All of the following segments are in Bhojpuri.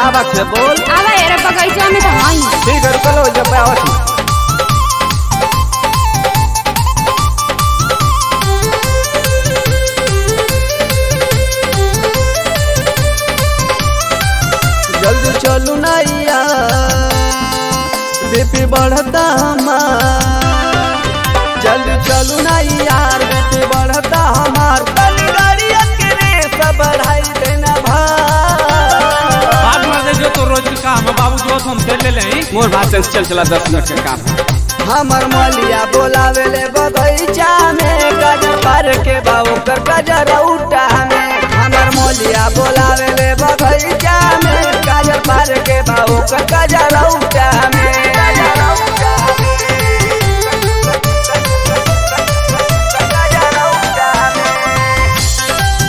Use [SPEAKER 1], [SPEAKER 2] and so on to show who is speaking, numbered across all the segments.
[SPEAKER 1] का बात है बोल
[SPEAKER 2] आवा यार बगैचा में तो हई
[SPEAKER 1] ठीक है रुको लो जब आवत हूँ। जल्दी चलू नैया बीपी बढ़ता हमार जल्दी चलू ना यार बीपी बढ़ता हमार तनी गाड़िया के रेस बढ़ाई देना भाई
[SPEAKER 3] बात मार दे जो तो रोज का काम है बाबू जो हम कर ले लें
[SPEAKER 1] मोर बात से चल चला दस मिनट का काम हमर मलिया बोलावे ले बगैचा में गजर पर के बाबू कर गजर उठा में हमर मलिया बोलावे ले बगैचा में गजर पर के बाबू कर गजर उठा में गजर उठा गजर उठा में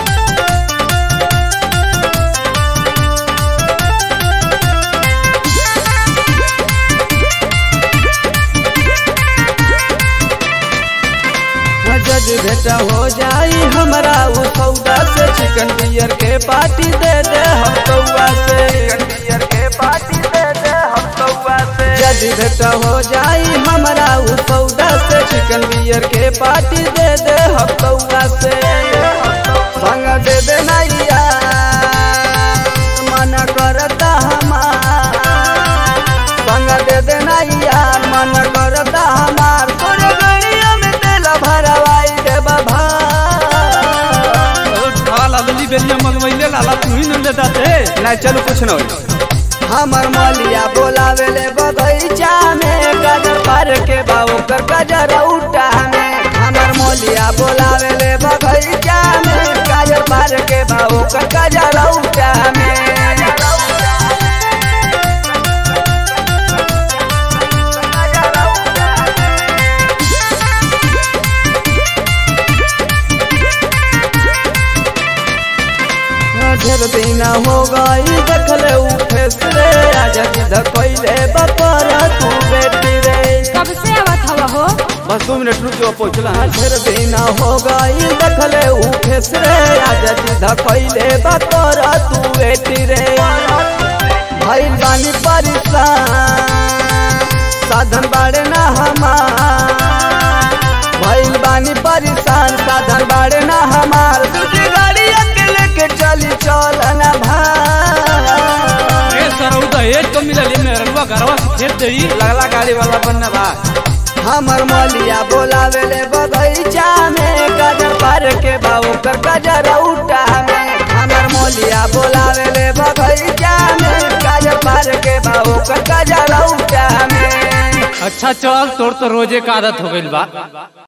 [SPEAKER 1] जज बेटा हो जाई हमरा उ सौदा से चिकन बियर के पार्टी दे दे हम कौआ से चिकन बियर के पार्टी दे दे हम कौआ से जज बेटा हो जाई हमरा उ सौदा से चिकन बियर के पार्टी दे दे हम कौआ से संग दे दे नैया मन करता हमार संग दे दे नैया मन करता हमार तोरे गड़िया में तेल भरवाई दे बाबा
[SPEAKER 3] लाला बेली बेलिया मंगवाइले लाला तू ही न लेता थे
[SPEAKER 1] नहीं चलो कुछ न होई हमर मलिया बोलावे ले बगैचा में गजर पर के बाबू कर गजर उठा में हमर मलिया बोलावे ले बगैचा में गजर पर के बाबू कर गजर उठा में ढेर दिन हो गई देखले उठे रे आजा जिद कैले बपर तू बेटी रे
[SPEAKER 2] कब से आवत हवा हो
[SPEAKER 1] बस दो मिनट रुक जो पहुंचला ढेर दिन हो गई देखले उठे रे आजा जिद कैले बपर तू बेटी रे भइल बानी परेशान साधन बाड़े ना हमार भइल बानी परेशान साधन बाड़े ना हमार दूसरी गाड़ी अकेले के चली चल ना भाई
[SPEAKER 3] ए सरऊ तो एक तो मिला ले मेरे रुआ घरवा से खेत दे
[SPEAKER 1] लगला गाड़ी वाला बनना बा हमर मलिया बोलावे ले बगैचा में गजर पर के बाबू कर गजर उठा में हमर मलिया बोलावे ले बगैचा में गजर पर के बाबू कर गजर उठा में
[SPEAKER 3] अच्छा चल तोर तो रोजे का आदत हो गइल बा